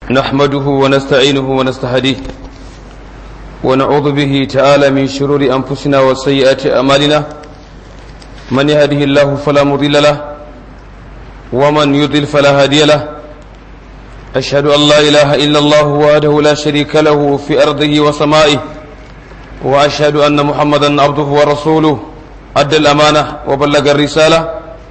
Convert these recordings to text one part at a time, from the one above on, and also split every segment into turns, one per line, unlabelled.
نحمده ونستعينه ونستهديه ونعوذ به تعالى من شرور أنفسنا وسيئات أمالنا من يهده الله فلا مضل له ومن يضل فلا هادي له أشهد أن لا إله إلا الله وحده لا شريك له في أرضه وسمائه وأشهد أن محمدا عبده ورسوله أدى الأمانة وبلغ الرسالة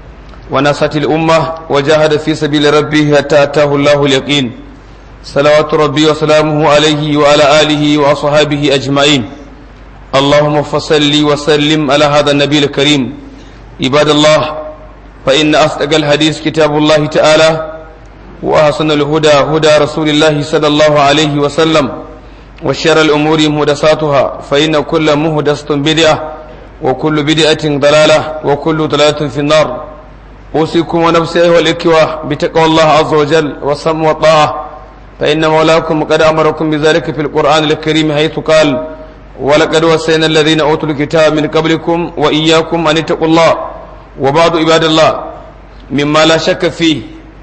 ونصت الأمة وجاهد في سبيل ربه حتى أتاه الله اليقين صلوات ربي وسلامه عليه وعلى آله وأصحابه أجمعين اللهم فصل وسلم على هذا النبي الكريم عباد الله فإن أصدق الحديث كتاب الله تعالى وأحسن الهدى هدى رسول الله صلى الله عليه وسلم وشر الأمور مهدساتها فإن كل مهدسة بدعة وكل بدعة ضلالة وكل ضلالة في النار أوصيكم ونفسي أيها الإخوة بتقوى الله عز وجل والسمع والطاعة فإن مولاكم قد أمركم بذلك في القرآن الكريم حيث قال ولقد وصينا الذين أوتوا الكتاب من قبلكم وإياكم أن اتقوا الله وبعض عباد الله مما لا شك فيه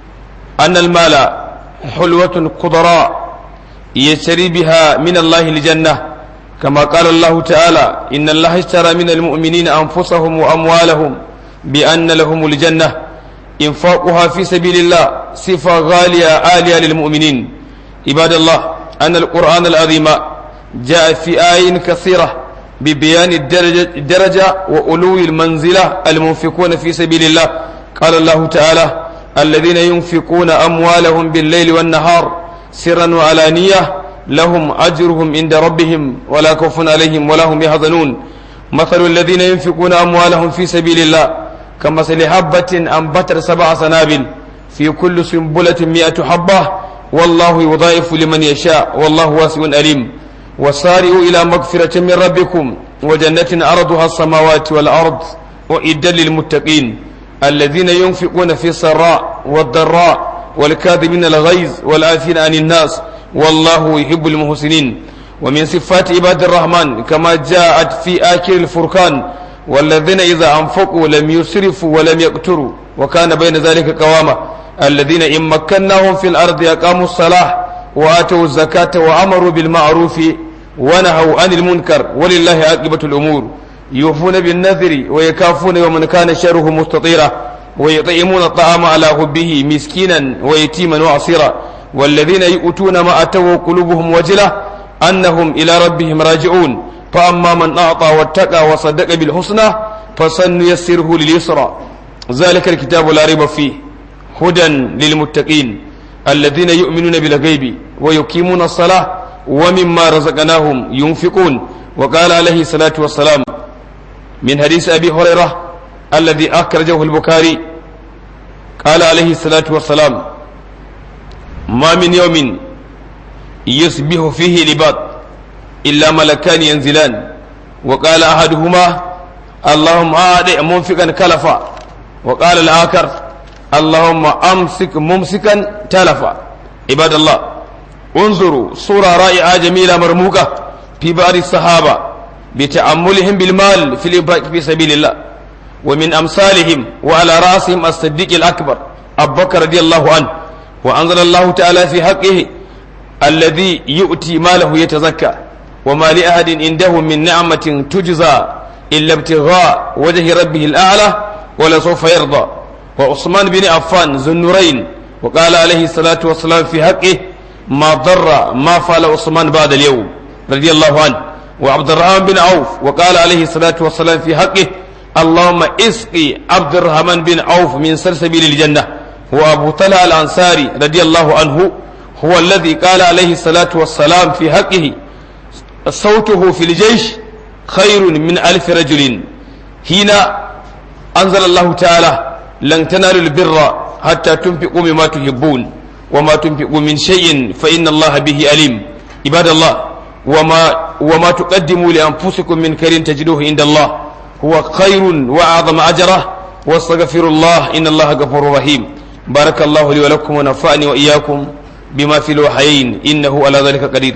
أن المال حلوة قدراء يشتري بها من الله الجنة كما قال الله تعالى إن الله اشترى من المؤمنين أنفسهم وأموالهم بأن لهم الجنة إنفاقها في سبيل الله صفة غالية عالية للمؤمنين عباد الله أن القرآن العظيم جاء في آي كثيرة ببيان الدرجة, الدرجة وألو المنزلة المنفقون في سبيل الله قال الله تعالى الذين ينفقون أموالهم بالليل والنهار سرا وعلانية لهم أجرهم عند ربهم ولا خوف عليهم ولا هم يحزنون مثل الذين ينفقون أموالهم في سبيل الله كمثل حبة أنبتت سبع سنابل في كل سنبلة مئة حبة والله يضاعف لمن يشاء والله واسع أليم وسارعوا إلى مغفرة من ربكم وجنة أرضها السماوات والأرض وإدا للمتقين الذين ينفقون في السراء والضراء والكاذبين الغيظ والعافين عن الناس والله يحب المحسنين ومن صفات عباد الرحمن كما جاءت في آخر الفرقان والذين إذا أنفقوا لم يسرفوا ولم يقتروا وكان بين ذلك قواما الذين إن مكناهم في الأرض أقاموا الصلاة وآتوا الزكاة وأمروا بالمعروف ونهوا عن المنكر ولله عاقبة الأمور يوفون بالنذر ويكافون ومن كان شره مستطيرا ويطعمون الطعام على حبه مسكينا ويتيما وعصيرا والذين يؤتون ما أتوا قلوبهم وجلة أنهم إلى ربهم راجعون فأما من أعطى واتقى وصدق بالحسنى فسنيسره لليسرى ذلك الكتاب لا ريب فيه هدى للمتقين الذين يؤمنون بالغيب ويقيمون الصلاة ومما رزقناهم ينفقون وقال عليه الصلاة والسلام من حديث أبي هريرة الذي أخرجه البخاري قال عليه الصلاة والسلام ما من يوم يصبح فيه لباط إلا ملكان ينزلان وقال أحدهما اللهم أعد منفقا كلفا وقال الآخر اللهم أمسك ممسكا تلفا عباد الله انظروا صورة رائعة جميلة مرموقة في بعض الصحابة بتأملهم بالمال في الإنفاق في سبيل الله ومن أمثالهم وعلى رأسهم الصديق الأكبر أبو بكر رضي الله عنه وأنزل الله تعالى في حقه الذي يؤتي ماله يتزكى وما لأحد عنده من نعمة تجزى إلا ابتغاء وجه ربه الأعلى ولسوف يرضى وعثمان بن عفان ذو النورين وقال عليه الصلاة والسلام في حقه ما ضر ما فعل عثمان بعد اليوم رضي الله عنه وعبد الرحمن بن عوف وقال عليه الصلاة والسلام في حقه اللهم اسقي عبد الرحمن بن عوف من سلسبيل الجنة وأبو طلحة الأنصاري رضي الله عنه هو الذي قال عليه الصلاة والسلام في حقه صوته في الجيش خير من ألف رجل هنا أنزل الله تعالى لن تنالوا البر حتى تنفقوا مما تحبون وما تنفقوا من شيء فإن الله به أليم عباد الله وما وما تقدموا لأنفسكم من خير تجدوه عند الله هو خير وأعظم أجره واستغفر الله إن الله غفور رحيم بارك الله لي ولكم ونفعني وإياكم بما في الوحيين إنه على ذلك قدير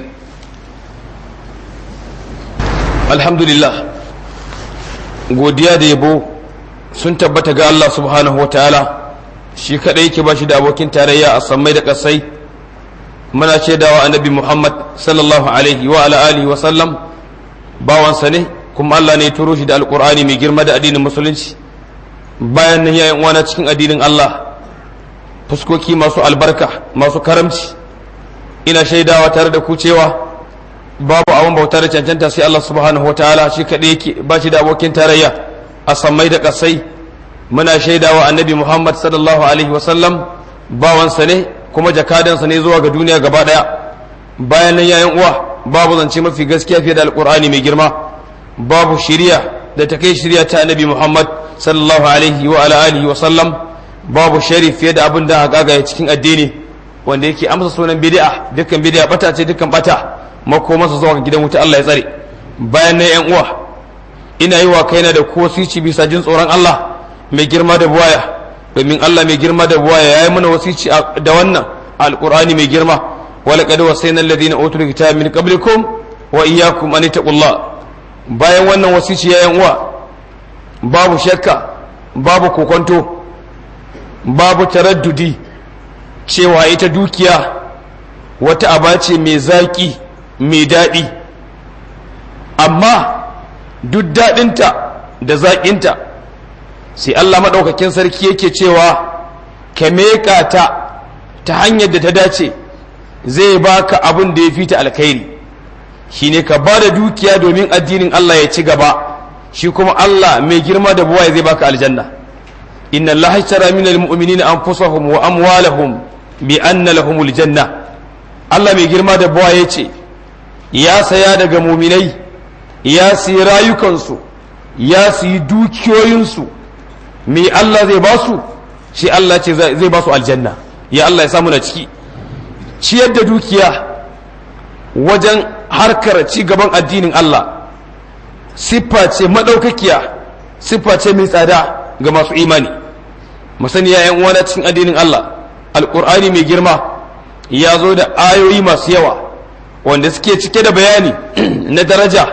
الحمد لله godiya da yabo sun tabbata ga Allah subhanahu wa ta'ala shi kaɗai yake ba shi da abokin tarayya a sammai da ƙasai muna shaidawa annabi Muhammad sallallahu alaihi wa ala alihi wa sallam bawansa ne kuma Allah ne ya turo shi da alkur'ani mai girma da addinin musulunci bayan nan yayin uwana cikin addinin Allah fuskoki masu albarka masu karamci ina shaidawa tare da ku cewa babu abin bauta da cancanta sai Allah subhanahu wataala shi kaɗai yake ba shi da abokin tarayya a sammai da ƙasai muna shaidawa annabi Muhammad sallallahu alaihi wa sallam bawansa ne kuma jakadansa ne zuwa ga duniya gaba ɗaya bayan nan yayin uwa babu zance mafi gaskiya fiye da alkur'ani mai girma babu shiriya da ta kai shiriya ta annabi muhammad sallallahu alaihi wa ala alihi wa sallam babu shari fiye da abin da gagaye cikin addini wanda yake amsa sunan bid'a dukkan bid'a bata ce dukkan bata makomansa zuwa ga gidan wuta Allah ya tsare bayan nan yan uwa ina yi wa kaina da ko sici bisa jin tsoron Allah mai girma da buwaya domin Allah mai girma da buwaya yayi mana wasici da wannan alqur'ani mai girma ولقد وصينا الذين اوتوا الكتاب من قبلكم واياكم ان اتقوا الله bayan wannan wasici ya uwa babu shakka babu kokonto babu taraddudi cewa ita dukiya wata aba ce mai zaƙi mai daɗi amma duk daɗinta da zaƙinta sai Allah maɗaukakin sarki yake cewa ka meƙa ta ta hanyar da ta dace zai baka abin da ya fi ta alkhairi shine ka ba da dukiya domin addinin Allah ya ci gaba shi kuma Allah mai girma da buwaye zai baka aljanna inna Allah hashtara min almu'minina anfusahum wa amwalahum bi anna lahumul janna Allah mai girma da buwaye ce ya saya daga muminai ya siyi rayukansu ya siyi dukiyoyinsu me Allah zai ba su shi Allah ce zai ba su aljanna ya Allah ya samu na ciki ciyar da dukiya wajen harkar ci gaban addinin Allah siffa ce maɗaukakiya siffa ce mai tsada ga masu imani musani ya yan uwana cikin addinin Allah alƙur'ani mai girma ya zo da ayoyi masu yawa wanda suke cike da bayani na daraja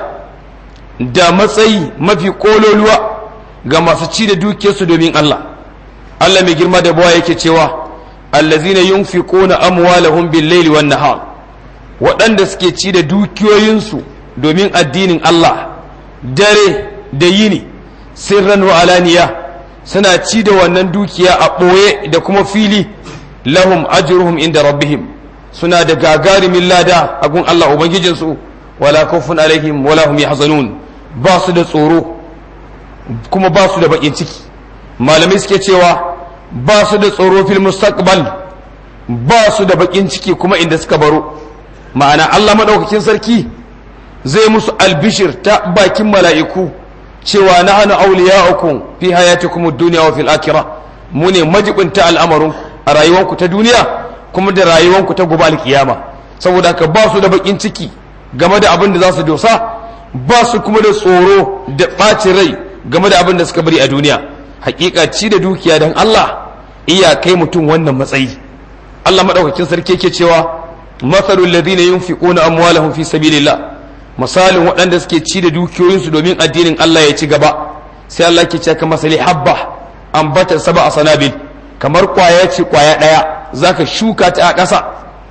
da matsayi mafi ƙololuwa ga masu ci da dukiyarsu domin Allah Allah mai girma da bawa yake cewa allazina yunfiquna amwalahum bil-laili wan-nahar waɗanda suke ci da dukiyoyinsu domin addinin Allah dare da yini sirran wa alaniya suna ci da wannan dukiya a ɓoye da kuma fili lahum ajruhum inda rabbihim suna da gagarumin lada a gun Allah ubangijinsu wala khawfun alaihim wala hum yahzanun ba su da tsoro kuma ba su da bakin ciki malamai suke cewa ba su da tsoro fil mustaqbal ba su da bakin ciki kuma inda suka baro ma'ana Allah madaukakin sarki zai musu albishir ta bakin mala'iku cewa nahnu awliya'ukum fi hayatikum ad-dunya wa fil akhirah mu ne majibinta al'amarinku a rayuwanku ta duniya kuma da rayuwanku ta gobe alkiyama saboda haka ba su da bakin ciki game da abin da za su dosa ba su kuma da tsoro da ɓacin rai game da abin da suka bari a duniya hakika ci da dukiya don Allah iya kai mutum wannan matsayi Allah madaukakin sarki yake cewa mathalul ladina yunfiquna amwalahum fi sabilillah misalin waɗanda suke ci da dukiyoyinsu domin addinin Allah ya ci gaba sai Allah ke cewa kamar sali habba ambata saba a sanabil kamar kwaya ce kwaya ɗaya zaka shuka ta a ƙasa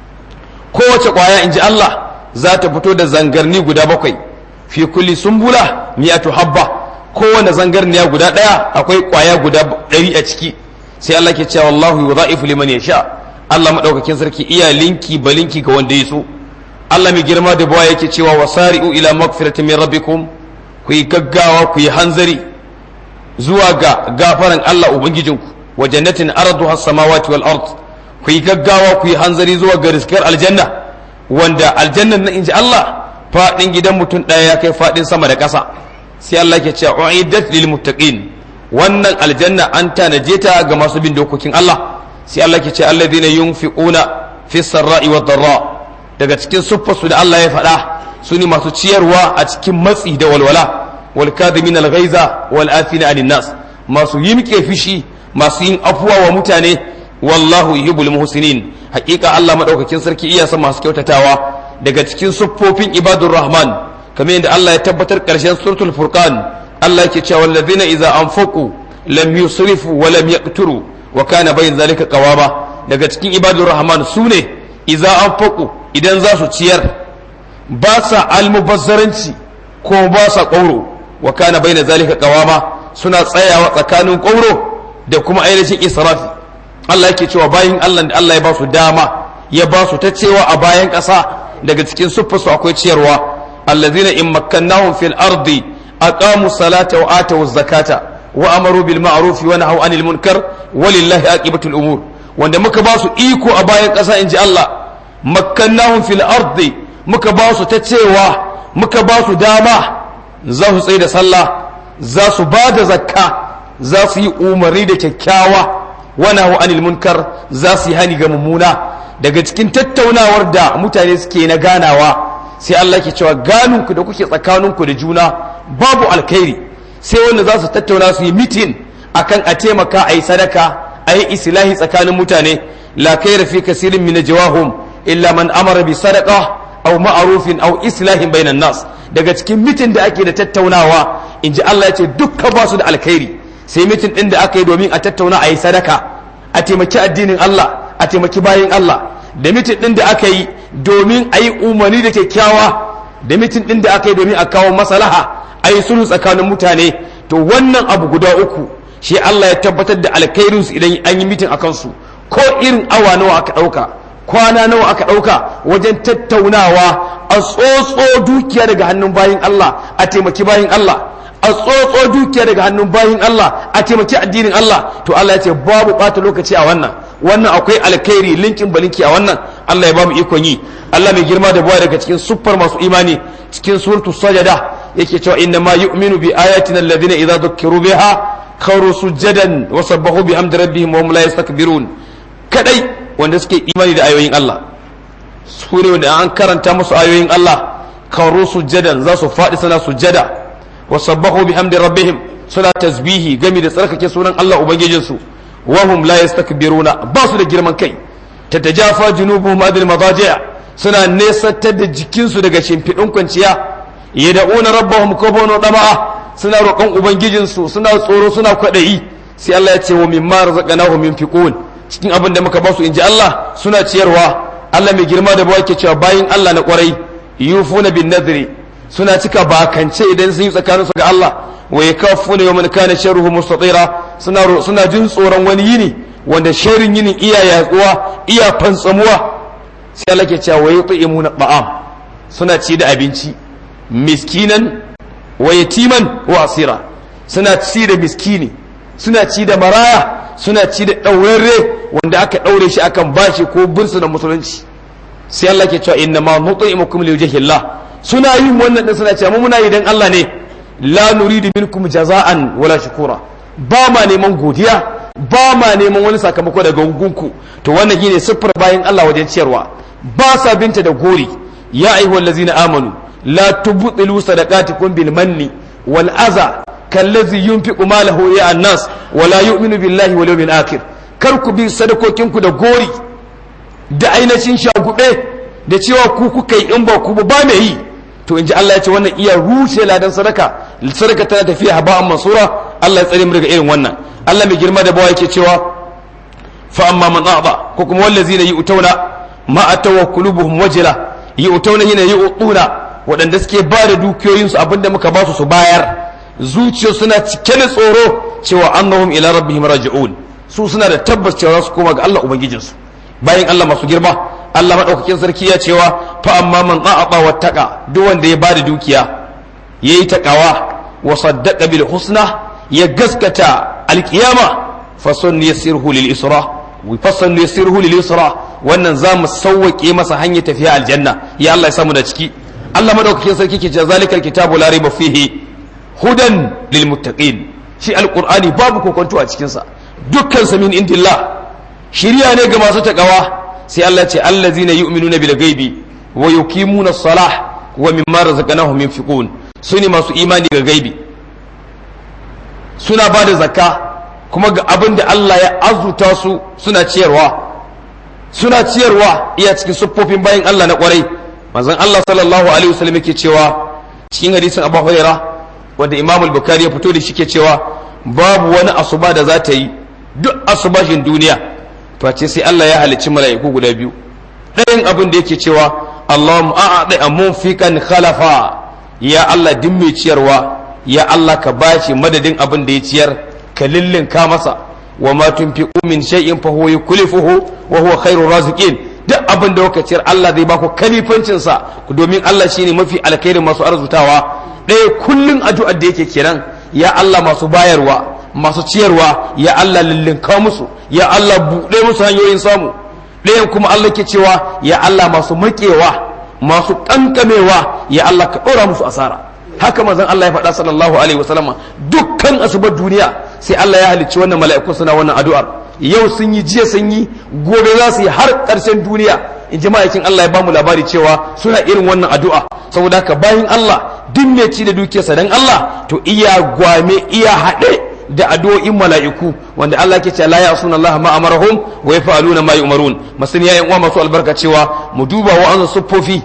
kowace kwaya in ji Allah za ta fito da zangarni guda bakwai fi kulli sumbula miyatu habba kowane zangarniya guda ɗaya akwai kwaya guda ɗari a ciki sai Allah ke cewa wallahu yudha'ifu liman yasha Allah madaukakin sarki iya linki balinki ga wanda ya so Allah mai girma da bawa yake cewa wasari'u ila magfiratin min rabbikum ku yi gaggawa ku yi hanzari zuwa ga gafaran Allah ubangijinku wa jannatin arduha as-samawati wal ard ku yi gaggawa ku yi hanzari zuwa ga riskar aljanna wanda aljannan nan inji Allah fadin gidan mutum daya ya kai fadin sama da ƙasa sai Allah ke cewa uiddat lil muttaqin wannan aljanna an tanaje ta ga masu bin dokokin Allah sai Allah ke ce alladhina yunfiquna fi sarra'i wad darra daga cikin siffarsu da Allah ya faɗa su ne masu ciyarwa a cikin matsi da walwala wal kadhimin al ghaiza wal afina anin nas masu yimke fishi masu yin afuwa wa mutane wallahu yuhibbul muhsinin haƙiƙa Allah madaukakin sarki iya son masu kyautatawa daga cikin siffofin ibadur rahman kamar yadda Allah ya tabbatar ƙarshen suratul furqan Allah yake cewa wallazina idza anfaqu lam yusrifu wa lam yaqturu wa kana bayin zalika qawama daga cikin ibadur rahman sune idza anfaqu idan za su ciyar ba sa almubazzaranci ko ba sa ƙauro wa kana baina zalika qawama suna tsayawa tsakanin ƙauro da kuma ainihin israfi Allah yake cewa bayin Allah da Allah ya ba su dama ya ba su ta cewa a bayan ƙasa daga cikin siffarsu akwai ciyarwa allazina in makkannahum fil ardi aqamu salata wa atu zakata wa amaru bil ma'ruf wa nahaw anil munkar walillahi aqibatul umur wanda muka ba su iko a bayan ƙasa inji Allah makkannahum fil ardi muka ba su ta cewa muka ba su dama za su tsaye da sallah za su ba da zakka za su yi umarni da kyakkyawa wa nahaw anil munkar za su yi hani ga mummuna daga cikin tattaunawar da mutane suke na ganawa sai Allah ke cewa ganinku da kuke tsakaninku da juna babu alkhairi sai wanda za su tattauna su yi mitin akan a taimaka a yi sadaka a yi islahi tsakanin mutane la khaira fi kasirin min jawahum illa man amara bi sadaqa aw ma'rufin aw islahin bainan nas daga cikin mitin da ake da tattaunawa inji Allah ya ce dukka ba su da alkhairi sai mitin din da aka yi domin a tattauna a yi sadaka a taimaki addinin Allah a taimaki bayin Allah da mitin din da aka yi domin a yi umarni da kyakkyawa da mitin din da aka yi domin a kawo maslaha a yi sulhu tsakanin mutane to wannan abu guda uku shi Allah ya tabbatar da alkhairinsu idan an yi mitin a kansu ko irin awa nawa aka ɗauka kwana nawa aka ɗauka wajen tattaunawa a tsotso dukiya daga hannun bayin Allah a taimaki bayin Allah a tsotso dukiya daga hannun bayin Allah a taimaki addinin Allah to Allah ya ce babu ɓata lokaci a wannan wannan akwai alkhairi linkin balinki a wannan Allah ya ba mu ikon yi Allah mai girma da buwa daga cikin siffar masu imani cikin suratu sajada yake cewa inna ma yu'minu bi ayatina alladhina idza dhukkiru biha kharu sujadan wa sabbahu bi hamdi rabbihim wa hum la yastakbirun kadai wanda suke imani da ayoyin Allah su ne wanda an karanta musu ayoyin Allah kharu sujadan za su faɗi suna sujada wa sabbahu bi hamdi rabbihim suna tasbihi gami da tsarkake sunan Allah ubangijinsu wa hum la yastakbiruna ba su da girman kai tatajafa junubuhum adil madaji'a suna nesantar da jikinsu daga shimfiɗin kwanciya yad'una rabbahum kobano dama'a suna roƙon ubangijinsu suna tsoro suna kwaɗayi sai Allah ya ce wa mimma razaqnahum yunfiqun cikin abin da muka ba su inji Allah suna ciyarwa Allah mai girma da bawa ke cewa bayin Allah na kwarai yufuna bin nadri suna cika bakance idan sun yi tsakanin su ga Allah wa yakafuna yawman kana sharruhu mustatira suna suna jin tsoron wani yini wanda sharrin yinin iya yatsuwa iya fantsamuwa sai Allah ke cewa wa yut'imuna ta'am suna ci da abinci miskinan wa yatiman wa asira suna ci da miskini suna ci da maraya suna ci da ɗaurarre wanda aka ɗaure shi akan bashi ko bursu da musulunci sai Allah ke cewa inna ma nut'imukum liwajhillah suna yin wannan din suna cewa mu muna yi dan Allah ne la nuridu minkum jaza'an wala shukura ba ma neman godiya ba ma neman wani sakamako daga gungunku to wannan shine siffar bayan Allah wajen ciyarwa ba sa binta da gori ya ayyuhallazina amanu la tubtilu sadaqatikum bil manni wal aza kallazi yunfiqu malahu ya annas wala yu'minu billahi wal yawmil akhir kar ku bi sadakokinku da gori da ainihin shagube da cewa ku kuka yi in ba ku ba mai yi to in ji Allah ya ce wannan iya rushe ladan sadaka sadaka tana tafiya haba'an mansura Allah ya tsare mu daga irin wannan Allah mai girma da bawa yake cewa fa amma man a'ba ko kuma wallazina yu'tuna ma atawakkulubuhum wajila yu'tuna hina yu'tuna waɗanda suke ba da dukiyoyinsu abinda muka ba su su bayar zuciya suna cike da tsoro cewa annahum ila rabbihim raji'un su suna da tabbas cewa za su koma ga Allah ubangijinsu bayan Allah masu girma Allah madaukakin sarki ya cewa fa amma man a'ata wattaqa duk wanda ya bada dukiya yayi takawa wa saddaqa bil husna ya gaskata alkiyama fa sun yasirhu lil isra wa fa sun yasirhu lil isra wannan zamu sauwake masa hanyar tafiya aljanna ya Allah ya samu da ciki Allah madaukakin sarki ke cewa zalikal kitabu la raiba fihi hudan lil muttaqin shi alqur'ani babu kokonto a cikin sa dukkan sa min indillah shiriya ne ga masu takawa sai Allah ce allazina yu'minuna bil ghaibi wa yuqimuna as-salah wa mimma razaqnahum yunfiqun sune masu imani ga gaibi suna ba da zakka kuma ga abin da Allah ya azuta su suna ciyarwa suna ciyarwa iya cikin siffofin bayan Allah na kwarai manzon Allah sallallahu alaihi wasallam yake cewa cikin hadisin Abu Hurairah wanda Imam al-Bukhari ya fito da shi ke cewa babu wani asuba da za ta yi duk asubashin duniya face sai Allah ya halicci mala'iku guda biyu ɗayan abin da yake cewa Allahumma a'adi munfiqan khalafa ya Allah din mai ciyarwa ya Allah ka bashi madadin abin da ya ciyar ka lillinka masa wa ma tunfiqu min shay'in fa huwa yukhlifuhu wa huwa khairur raziqin duk abin da kuka ciyar Allah zai baku kalifancin sa domin Allah shine mafi alkhairin masu arzutawa ɗaya kullun addu'ar da yake kiran ya Allah masu bayarwa masu ciyarwa ya Allah lillinka musu ya Allah buɗe musu hanyoyin samu ɗayan kuma Allah ke cewa ya Allah masu maƙewa masu ƙanƙamewa ya Allah ka ɗora musu asara haka manzon Allah ya faɗa sallallahu alaihi wasallam dukkan asubar duniya sai Allah ya halicci wannan mala'ikun suna wannan addu'ar yau sun yi jiya sun yi gobe za su yi har ƙarshen duniya in ji ma'aikin Allah ya bamu labari cewa suna irin wannan addu'a saboda haka bayan Allah duk mai ci da dukiyarsa dan Allah to iya gwame iya haɗe da addu'o'in mala'iku wanda Allah ke ce la ya'suna Allah ma amarahum wa yaf'aluna ma yu'marun masun yayin uwa masu albarka cewa mu duba wa'ansu suffofi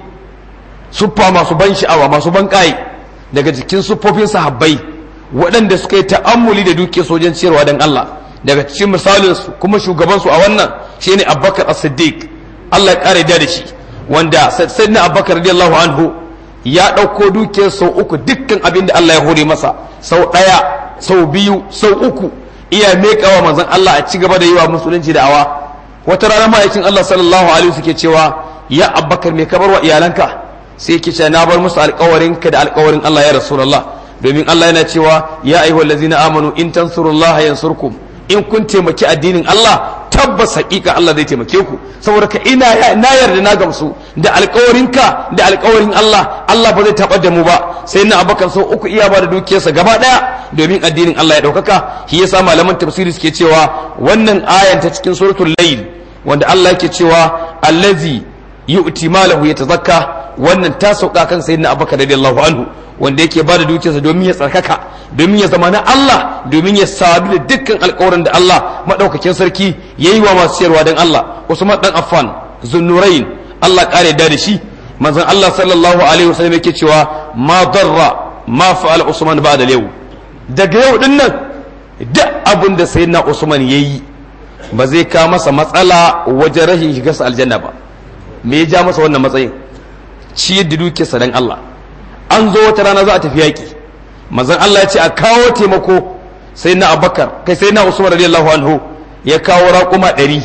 suffa masu ban sha'awa masu ban kai daga jikin suffofin sahabbai waɗanda suka yi ta'ammuli da duke sojan ciyarwa dan Allah daga cikin misalin su kuma shugaban su a wannan shine Abubakar As-Siddiq Allah ya kare da shi wanda sayyidina Abubakar radiyallahu anhu ya ɗauko dukiyar sau uku dukkan abin da Allah ya hore masa sau ɗaya sau biyu sau uku iya mekawa manzon Allah a ci gaba da yi wa musulunci da awa wata rana ma'aikin Allah sallallahu alaihi suke cewa ya abbakar me ka bar wa iyalanka sai yake cewa na bar musu alƙawarin ka da alƙawarin Allah ya rasulullah domin Allah yana cewa ya ayyuhal ladzina amanu in tansurullaha yansurkum in kun taimaki addinin Allah tabbas hakika Allah zai taimake ku saboda ka ina na yarda na gamsu da alƙawarinka da alƙawarin Allah Allah ba zai taɓar da mu ba sai na abakan sau uku iya ba da dukiyarsa gaba ɗaya domin addinin Allah ya ɗaukaka shi yasa malaman tafsiri suke cewa wannan ayan ta cikin suratul layl wanda Allah yake cewa allazi yu'ti malahu yatazakka wannan ta sauka kan sayyidina abubakar radiyallahu anhu wanda yake bada dukiyarsa domin ya tsarkaka domin ya zama na Allah domin ya sadu da dukkan alƙawarin da Allah madaukakin sarki yayi wa masu ciyarwa dan Allah Usman dan Affan Zunnurain Allah kare da da shi manzon Allah sallallahu alaihi wasallam yake cewa ma darra ma fa'ala Usman ba'da yau daga yau din nan duk abin da sayyidina Usman yayi ba zai ka masa matsala wajen rashin shigarsa aljanna ba me ya ja masa wannan matsayin ciyar da dukiyarsa dan Allah an zo wata rana za a tafi yaƙi manzon Allah ya ce a kawo taimako sai na abakar kai sai na usman radiyallahu anhu ya kawo raƙuma ɗari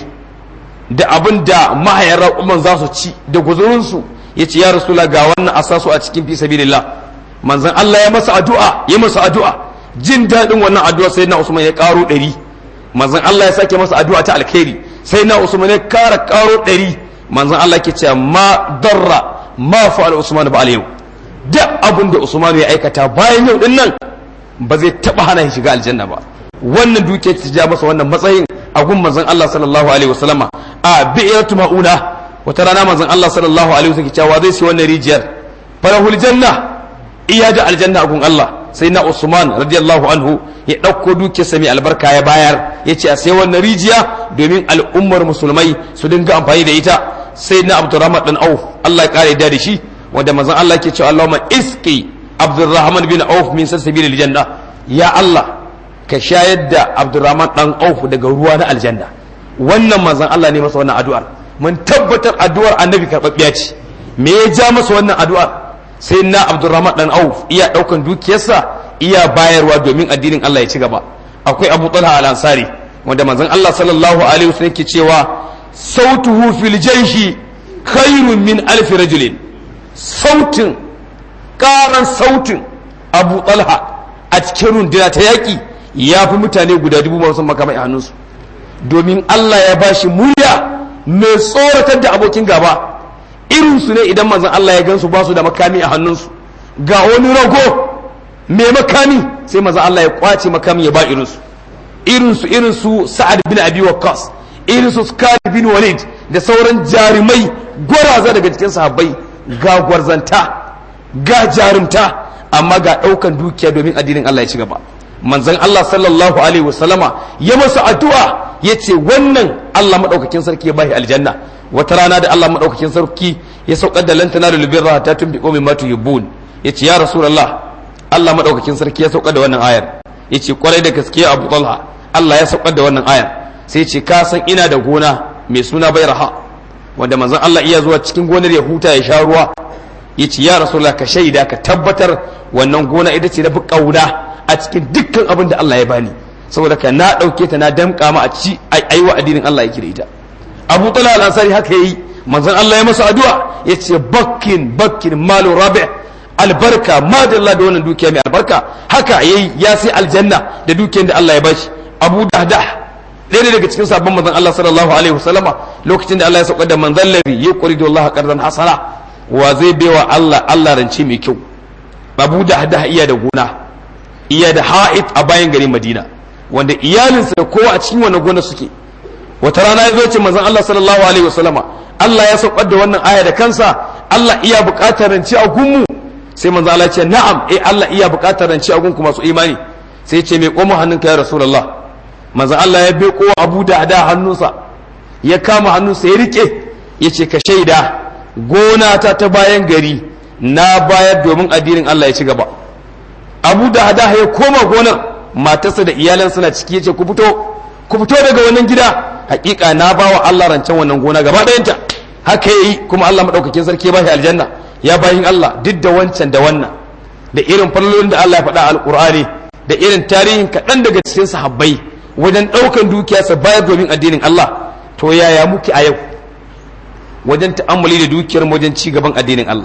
da abin da mahayan raƙuman za su ci da guzurinsu ya ce ya rasula ga wannan asasu a cikin fi sabilillah manzon Allah ya masa addu'a ya masa addu'a jin daɗin wannan addu'a sai na usman ya ƙaro ɗari manzon Allah ya sake masa addu'a ta alkhairi sai na usman ya ƙara ƙaro ɗari manzon Allah ke cewa ma darra ma fa'al usman ba yau duk abin da usman ya aikata bayan yau din nan ba zai taba hana shi shiga aljanna ba wannan duke ta ja masa wannan matsayin a gun manzon Allah sallallahu alaihi wasallama a bi'atu mauna wata rana manzon Allah sallallahu alaihi wasallam cewa zai sai wannan rijiyar farahul janna iya da aljanna a gun Allah sai na Usman radiyallahu anhu ya ɗauko dukiyarsa mai albarka ya bayar ya ce a sai wannan rijiya domin al'ummar musulmai su dinga amfani da ita sai na Abdurrahman dan Auf Allah ya kare da shi wanda manzon Allah ke cewa Allahumma iski Abdurrahman bin Auf min sasabil aljanna ya Allah ka shayar da Abdurrahman dan Auf daga ruwa na aljanna wannan manzon Allah ne masa wannan addu'ar mun tabbatar addu'ar annabi karɓaɓɓiya ce me ya ja masa wannan addu'ar sai na Abdurrahman dan Auf iya daukan dukiyarsa iya bayarwa domin addinin Allah ya ci gaba akwai Abu Talha al-Ansari wanda manzon Allah sallallahu alaihi wasallam ke cewa sautuhu fil jayshi khairun min alfi rajulin sautin karan sautin abu talha a cikin runduna ta yaƙi ya fi mutane guda dubu masu makamai a hannunsu domin Allah ya ba shi murya mai tsoratar da abokin gaba irinsu ne idan manzon Allah ya gansu ba su da makami a hannunsu ga wani rago mai makami sai manzon Allah ya kwace makami ya ba irinsu irinsu irinsu sa'ad bin abi waqqas irinsu Khalid bin Walid da sauran jarumai gwaraza daga cikin sahabbai ga gwarzanta ga jarumta amma ga ɗaukan dukiya domin addinin Allah ya ci gaba manzon Allah sallallahu alaihi wasallama ya masa addu'a ya ce wannan Allah maɗaukakin sarki ya bashi aljanna wata rana da Allah maɗaukakin sarki ya saukar da lantana da lubirra ta tun biƙo min matu yubbun ya ce ya rasulullah Allah maɗaukakin sarki ya saukar da wannan ayar ya ce kwarai da gaskiya abu talha Allah ya saukar da wannan ayar sai ce ka san ina da gona mai suna bai raha wanda manzon Allah iya zuwa cikin gonar ya huta ya sha ruwa ya ce ya rasulullah ka shaida ka tabbatar wannan gona ita ce na fi ƙauna a cikin dukkan abin da Allah ya bani saboda ka na ɗauke ta na damƙa ma a ci aiwa addinin Allah yake da ita Abu Talha al-Ansari haka yayi manzon Allah ya masa addu'a ya ce bakkin bakkin malu rabi' albarka madalla da wannan dukiya mai albarka haka yayi ya sai aljanna da dukiyar da Allah ya bashi Abu Dahdah ɗaya daga cikin sabon manzon Allah sallallahu alaihi wasallama lokacin da Allah ya sauka da manzon labi ya quridu Allah qardan hasana wa zai baiwa Allah Allah rance mai kyau Abu Dahdah iya da gona iya da ha'it a bayan garin Madina wanda iyalinsa da kowa a cikin wannan gona suke wata rana ya zo ce manzon Allah sallallahu alaihi wasallama Allah ya saukar da wannan aya da kansa Allah iya buƙatar rance a gunmu sai manzo Allah ya ce na'am eh Allah iya buƙatar rance a gunku masu imani sai ya ce mai koma hannunka ya rasulullah manzo Allah ya beko Abu da da hannunsa ya kama hannunsa ya rike ya ce ka shaida gona ta ta bayan gari na bayar domin addinin Allah ya ci gaba Abu da hada ya koma gonar matarsa da iyalan suna ciki yace ku fito ku fito daga wannan gida hakika na bawa Allah rancen wannan gona gaba ɗayanta haka yayi kuma Allah madaukakin sarki ya bashi aljanna ya bayin Allah duk da wancan da wannan da irin fallolin da Allah ya faɗa alqur'ani da irin tarihin kaɗan daga cikin sahabbai wajen ɗaukan dukiya su bayar domin addinin Allah to yaya muke a yau wajen ta'ammuli da dukiyar wajen ci gaban addinin Allah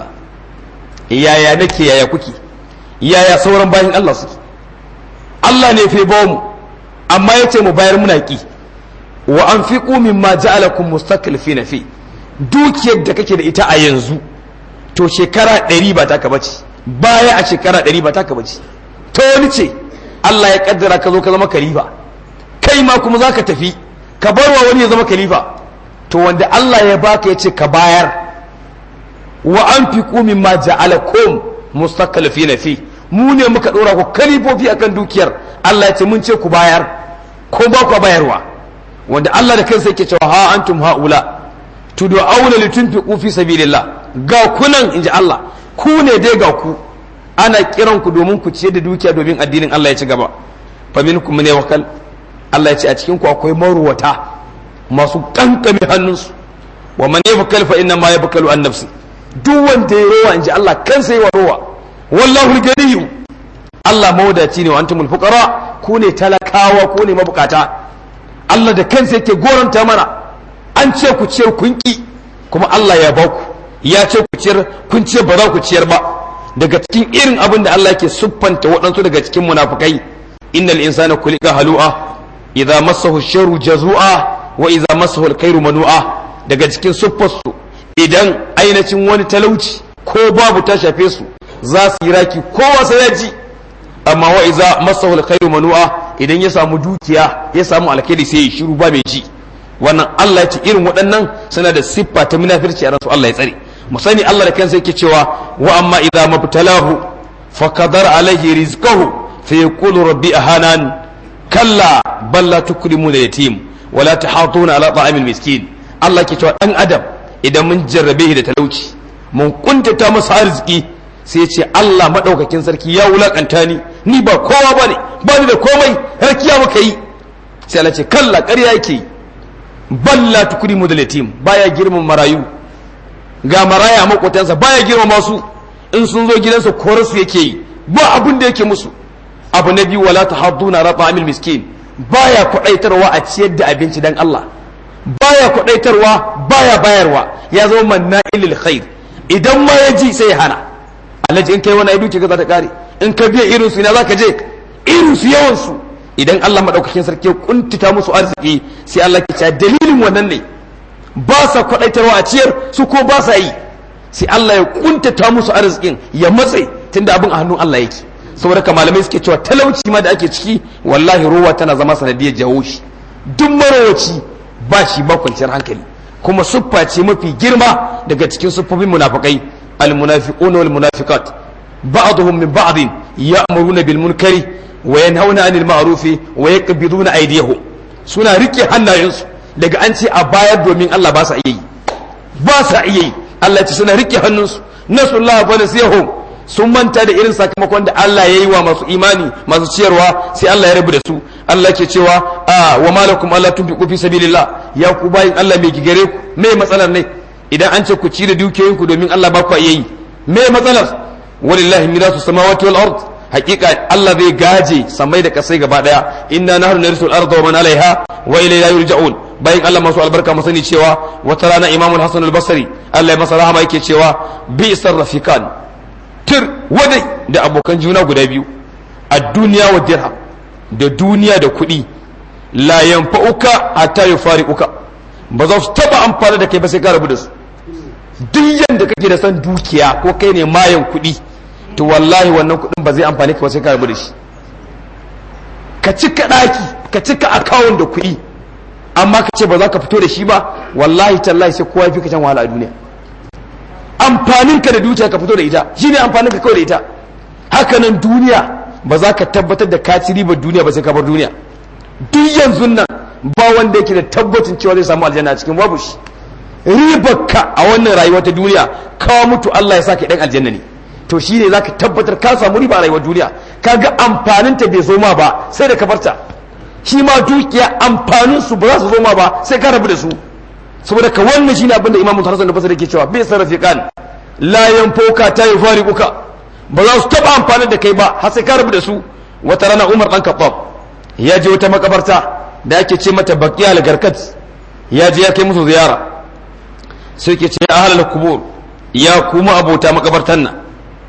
yaya nake yaya kuke yaya sauran bayin Allah suke Allah ne fe bawo mu amma yace mu bayar muna ki wa anfiqu mimma ja'alakum mustaqlifina fi dukiyar da kake da ita a yanzu to shekara ɗari ba taka bace baya a shekara ɗari ba taka bace to wani ce Allah ya kaddara ka zo ka zama kalifa kai ma kuma za ka tafi ka bar wa wani ya zama kalifa to wanda Allah ya baka ya ce ka bayar wa an fi kumin ma ja'alakum mustaqalifina fi mu ne muka dora ku kalifofi akan dukiyar Allah ya ce mun ce ku bayar ko ba ku bayarwa wanda Allah da kansa yake cewa ha antum haula tud'auna litunfiqu fi sabilillah ga kunan inji Allah ku ne dai ga ku ana kiran ku domin ku ciyar da dukiya domin addinin Allah ya ci gaba fa minkum ne wakal Allah ya ce a cikin ku akwai maruwata masu kankame hannunsu wa man yabkal fa inna ma yabkalu an nafsi duk wanda ya rowa inji Allah kansa yi wa rowa wallahu al Allah mawadaci ne wa antumul fuqara ku ne talakawa ku ne mabukata Allah da kansa yake goranta mana an ce ku ciyar kun ki kuma Allah ya ba ku ya ce ku ciyar kun ciyar ba za ku ciyar ba daga cikin irin abin da Allah yake siffanta waɗansu daga cikin munafukai innal insana kulika halu'a idza massahu sharru jazua wa idza massahu alkhairu manu'a daga cikin siffarsu idan ainihin wani talauci ko babu ta shafe su za su yi raki kowa sai ya ji amma wa idza massahu alkhairu manu'a idan ya samu dukiya ya samu alkhairi sai ya shiru ba mai ji wannan Allah ya ce irin waɗannan suna da siffa ta munafirci a ransu Allah ya tsare mu sani Allah da kansa yake cewa wa amma idza mabtalahu fa qadara alaihi rizqahu fa yaqulu rabbi ahanan kalla bal la tukrimuna yatim wa la tahatuna ala ta'amil miskin Allah ke cewa dan adam idan mun jarrabe shi da talauci mun kuntata masa arziki sai ce Allah madaukakin sarki ya wulakanta ni ni ba kowa bane ba ni da komai harkiya muka yi sai Allah ce kalla ƙarya yake yi bal la tukrimu da yatim baya girman marayu ga maraya makotansa baya girmama su in sun zo gidansa korarsu yake yi ba abin da yake musu abu na biyu wala tahadduna rafa amil miskin baya kwadaitarwa a ciyar da abinci dan Allah baya kwadaitarwa baya bayarwa ya zama manna'ilil khair idan ma ya ji sai ya hana alhaji in kai wani aidu ce za ta kare in ka biya irin su ina zaka je irin su yawan su idan Allah madaukakin sarki ya kuntita musu arziki sai Allah ke cewa dalilin wannan ne ba sa kwadaitarwa a ciyar su ko ba sa yi sai Allah ya kuntata musu arzikin ya matse tunda abin a hannun Allah yake saboda ka malamai suke cewa talauci ma da ake ciki wallahi ruwa tana zama sanadiyar jawo shi duk marowaci ba shi ba kwanciyar hankali kuma siffa ce mafi girma daga cikin siffofin munafikai almunafiqun wal munafiqat ba'dhum min ba'd ya'muruna bil munkari wa yanhauna 'anil ma'ruf wa yaqbiduna aydiyahum suna rike hannayensu daga an ce a bayar domin Allah ba sa iya yi ba sa iya yi Allah ce suna rike hannunsu nasullahu fa nasiyahum sun manta da irin sakamakon da Allah ya yi wa masu imani masu ciyarwa sai Allah ya rabu da su Allah ke cewa wa malakum Allah tunfiqu fi sabilillah ya ku bayin Allah mai gigare ku me matsalar ne idan an ce ku ci da dukiyoyin ku domin Allah ba ku yi me matsalar walillahi mirasu samawati wal ard hakika Allah zai gaje samai da kasai gaba daya inna nahnu narisul arda wa man alaiha wa ilayna yurja'un bayan Allah masu albarka mu sani cewa wata rana Imam Hassan al-Basri Allah ya masa rahama yake cewa bi sarrafikan tir wadai da abokan juna guda biyu a duniya wa dirham da duniya da kuɗi la yanfa'uka hatta yufariquka ba za su taba amfani da kai ba sai ka rabu da su duk yanda kake da san dukiya ko kai ne mayan kuɗi to wallahi wannan kuɗin ba zai amfani ka ba sai ka rabu da shi ka cika ɗaki ka cika akawun da kuɗi amma ka ce ba za ka fito da shi ba wallahi tallahi sai kowa fi ka can wahala a duniya amfanin ka da dukiya ka fito da ita shine amfanin ka kawai da ita hakanan duniya ba za ka tabbatar da ka ci ribar duniya ba sai ka bar duniya duk yanzu nan ba wanda yake da tabbacin cewa zai samu aljanna a cikin babu shi ribar ka a wannan rayuwa ta duniya kawo mutu Allah ya saka dan aljanna ne to shine zaka tabbatar ka samu riba a rayuwar duniya kaga amfanin ta bai zo ma ba sai da ka barta shi ma dukiya amfanin su ba za su zo ma ba sai ka rabu da su saboda ka wannan shine abin da imamu Hassan da Basri yake cewa bai sarrafi kan la yanfoka ta yufariquka ba za su taba amfani da kai ba har sai ka rabu da su wata rana Umar dan Khattab ya je wata makabarta da ake ce mata Baqiya al-Garkat ya je ya kai musu ziyara sai ke ce ahlul kubur ya kuma abota makabartan nan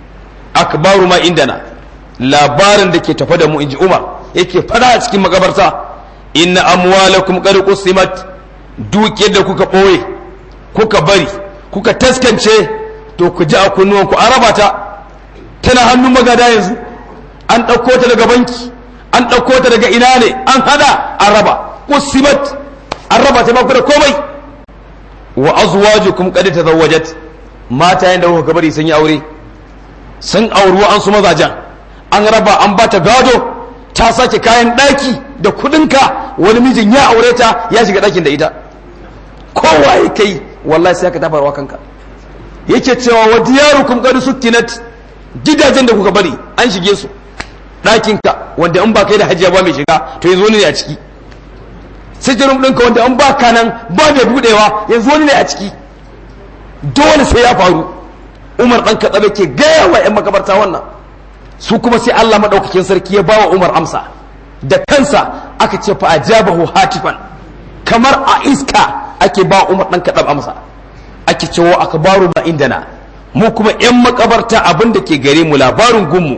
akbaru ma indana labarin da ke tafa da mu inji Umar yake fada a cikin makabarta inna amwalakum qad qusimat dukiyar da kuka ɓoye kuka bari kuka taskance to ku ji a kunnuwanku an raba ta tana hannun magada yanzu an ɗauko ta daga banki an ɗauko ta daga ina ne an hada an raba qusimat an raba ta baku da komai wa azwajukum qad tazawwajat mata yanda kuka bari sun yi aure sun auri an su mazajen an raba an bata gado ta sake kayan ɗaki da kudinka wani mijin ya aure ta ya shiga ɗakin da ita kowa ya kai wallahi sai ka tabarwa kanka yake cewa wa diyarukum qad sukkinat gidajen da kuka bari an shige su ɗakinka wanda in ba kai da hajiya ba mai shiga to yanzu wani ne a ciki sijirin ɗinka wanda in ba ka nan ba mai buɗewa yanzu wani ne a ciki dole sai ya faru umar ɗan katsabe ke gaya wa 'yan makabarta wannan su kuma sai Allah maɗaukakin sarki ya bawa Umar amsa da kansa aka ce fa ajabahu hatifan kamar a iska ake ba Umar dan kaɗan amsa ake cewa akbaru ma indana mu kuma yan makabarta abin da ke gare mu labarin gunmu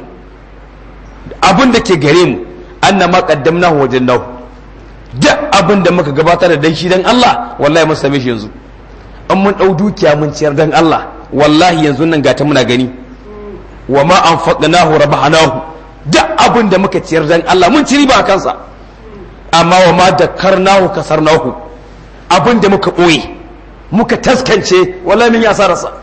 abin da ke gare mu anna ma qaddamnahu wajannahu duk abin da muka gabatar da dan shi dan Allah wallahi mun same shi yanzu an mun dau dukiya mun ciyar dan Allah wallahi yanzu nan gata muna gani wa ma anfaqnahu rabahnahu duk abin da muka ciyar dan Allah mun ci riba kansa amma wa ma dakarnahu kasarnahu abin da muka boye muka taskance wallahi mun yi asararsa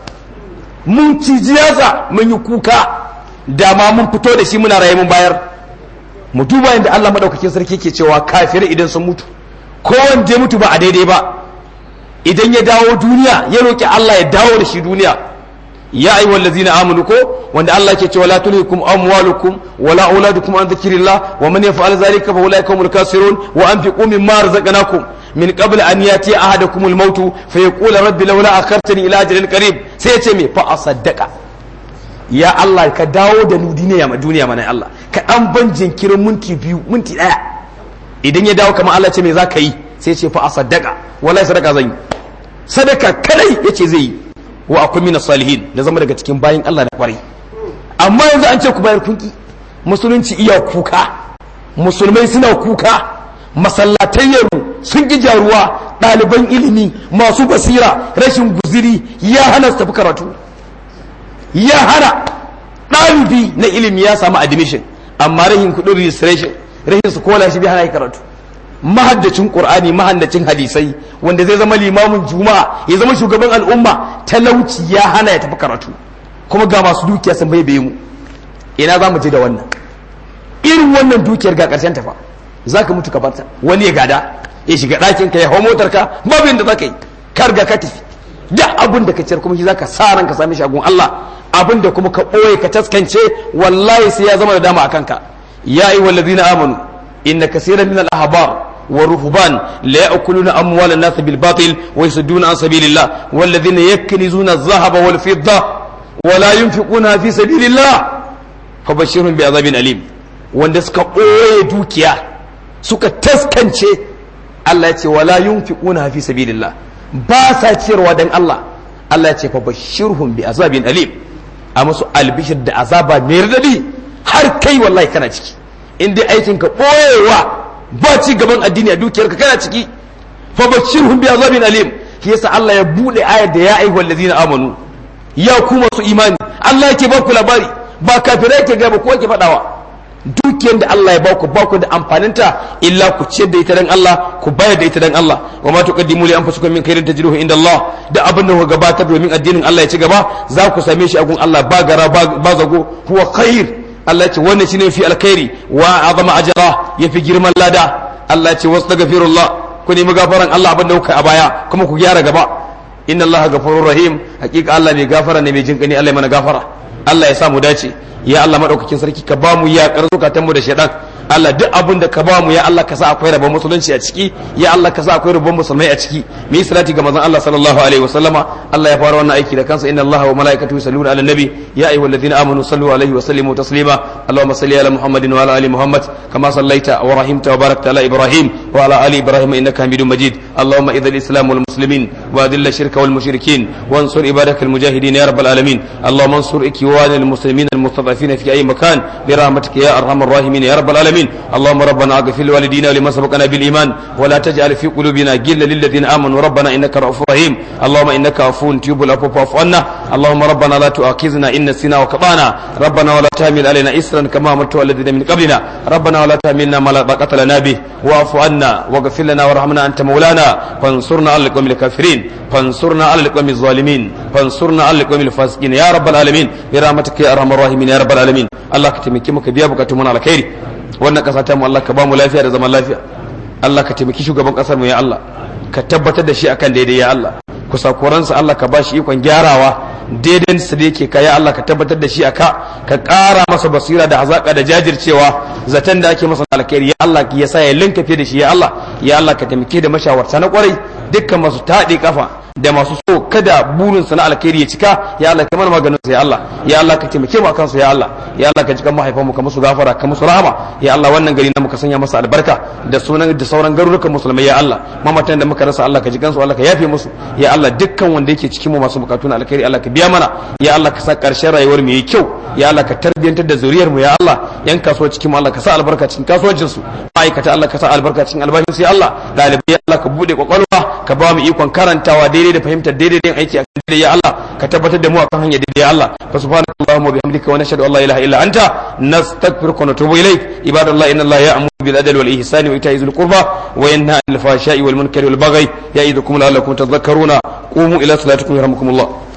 mun ci jiyasa mun yi kuka da ma mun fito da shi muna raye mun bayar mu duba yadda Allah madaukakin sarki ke cewa kafirai idan sun mutu ko wanda ya mutu ba a daidai ba idan ya dawo duniya ya roki Allah ya dawo da shi duniya ya ayi wallazina amanu ko wanda Allah ke cewa la tulhikum amwalukum wala auladukum an dhikrillah wa man yaf'al dhalika fa ulaika humul kasirun wa anfiqu mimma razaqnakum min qabl an yati ahadakum al maut fa yaqul rabbi laula akhartani ila ajalin qarib sai ya ce me fa asaddaqa ya Allah ka dawo da ni duniya ma duniya mana Allah ka dan ban jinkirin minti biyu minti daya idan ya dawo kamar Allah ce me zaka yi sai ya ce fa asaddaqa wallahi sadaka zan yi sadaka kadai yace zai yi wa akwai mina salihin da zama daga cikin bayin Allah da kwarai amma yanzu an ce ku bayar kunki musulunci iya kuka musulmai suna kuka masallatayyaru sun ki jaruwa ɗaliban ilimi masu basira rashin guziri ya hana su tafi karatu ya hana ɗalibi na ilimi ya samu admission amma rahin kuɗin registration rahin su kola shi bai hana karatu mahaddacin qur'ani mahaddacin hadisai wanda zai zama limamin juma'a ya zama shugaban al'umma talauci ya hana ya tafi karatu kuma ga masu dukiya sun bai mu ina za mu je da wannan irin wannan dukiyar ga karshen tafa za ka mutu ka barta wani ya gada ya shiga ɗakin ka ya hau motar ka babu yadda za ka yi ka riga ka tafi da abin da ka ciyar kuma shi za ka sa ran ka sami shagun Allah abin da kuma ka ɓoye ka taskance wallahi sai ya zama da dama a kanka ya yi wallazina amanu inna kasiran min al-ahbar والرهبان لا يأكلون أموال الناس بالباطل ويصدون عن سبيل الله والذين يكنزون الذهب والفضة ولا ينفقونها في سبيل الله فبشرهم بعذاب أليم wanda suka ɓoye dukiya suka taskance Allah ya ce wala yunfiquna fi sabilillah ba sa ciyarwa dan Allah Allah ya ce fa bashirhum bi azabin alim a musu albishir da azaba mai radadi har kai wallahi kana ciki in dai aikin ka ɓoyewa ba ci gaban addini a dukiyarka kana ciki fa bashirhum bi azabin alim shi yasa Allah ya bude ayar da ya ayyuhal ladina amanu ya ku masu imani Allah yake ba ku labari ba kafirai yake ga ba ko yake fadawa dukiyar da Allah ya baku baku da amfaninta illa ku ciyar da ita dan Allah ku bayar da ita dan Allah wa ma tuqaddimu li anfusikum min khairin tajiduhu inda Allah da abin da ku gabatar domin addinin Allah ya ci gaba za ku same shi a gun Allah ba gara ba zago huwa khair Allah ya ce wannan shine fi alkhairi wa azama ajra yafi girman lada Allah ya ce wastaghfirullah ku nemi gafaran Allah abin da kuka a baya kuma ku gyara gaba inna Allah ghafurur rahim hakika Allah mai gafara ne mai jinkani Allah ya mana gafara Allah ya sa mu dace ya Allah madaukakin sarki ka ba mu ya zukatan mu da shaidan Allah duk abin da ka ba mu ya Allah ka sa akwai rabon musulunci a ciki ya Allah ka sa akwai rabon musulmai a ciki mu yi salati ga manzon Allah sallallahu alaihi wasallama Allah ya fara wannan aiki da kansa inna Allah wa malaikatahu yusalluna ala nabi ya ayyuhalladhina amanu sallu alaihi wa sallimu taslima Allahumma salli ala Muhammadin wa ala ali Muhammad kama sallaita wa rahimta wa barakta ala Ibrahim wa ala ali Ibrahim innaka Hamidum Majid Allahumma idhil islam wal muslimin wa adhill ash-shirka wal mushrikin wansur ibadaka al mujahidin ya rabbal alamin Allahumma ansur ikwani al muslimin al mustadafin fi ay makan bi rahmatika ya arhamar rahimin ya rabbal alamin اللهم ربنا اغفر لوالدينا ولمن سبقنا بالايمان ولا تجعل في قلوبنا غلا للذين امنوا ربنا انك رؤوف رحيم اللهم انك عفو تجيب العفو فاعف عنا اللهم ربنا لا تؤاخذنا ان نسينا وكبانا ربنا ولا تحمل علينا اسرا كما عملت على الذين من قبلنا ربنا ولا تحملنا ما لا طاقه لنا به واعف عنا واغفر لنا وارحمنا انت مولانا فانصرنا على القوم الكافرين فانصرنا على القوم الظالمين فانصرنا على القوم الفاسقين يا رب العالمين برحمتك يا ارحم الراحمين يا رب العالمين الله كتمكي مك بيا بكاتمنا على خير wannan kasa ta mu Allah ka ba mu lafiya da zaman lafiya Allah ka taimaki shugaban kasar mu ya Allah ka tabbatar da shi akan daidai ya Allah kusakuransa Allah ka ba shi ikon gyarawa daidai su da yake ka ya Allah ka tabbatar da shi aka ka ƙara masa basira da hazaka da jajircewa zaton da ake masa alkhairi ya Allah ya sa ya linka fiye da shi ya Allah ya Allah ka taimake da mashawarta na kwarai dukkan masu taɗe kafa da masu so kada burin sa na alkhairi ya cika ya Allah ka mana maganin sa ya Allah ya Allah ka taimake mu akan su ya Allah ya Allah ka jikan mahaifan mu ka musu gafara ka musu rahama ya Allah wannan gari na muka sanya masa albarka da sunan da sauran garurukan musulmai ya Allah mamatan da muka rasa Allah ka jikan su Allah ka yafe musu ya Allah dukkan wanda yake cikin mu masu bukatu na alkhairi Allah ka biya mana ya Allah ka sa karshen rayuwar mu yayi kyau ya Allah ka tarbiyantar da zuriyar mu ya Allah yan kasuwa cikin mu Allah ka sa albarka cikin kasuwancin su ma'aikata Allah ka sa albarka cikin albashin su ya Allah dalibai ya Allah ka bude kwakwalwa ka ba mu ikon karantawa daidai da fahimtar daidai da aiki a kan daidai ya Allah ka tabbatar da mu akan hanya daidai ya Allah fa subhanaka allahumma bihamdika wa nashhadu an la ilaha illa anta nastaghfiruka wa natubu ilayk ibadallahi inna allaha ya'muru bil adli wal ihsani wa ita'i dhil qurba wa yanha 'anil fahsha'i wal munkari wal baghi ya'idukum la'allakum tadhakkaruna qumu ila salatikum yarhamukumullah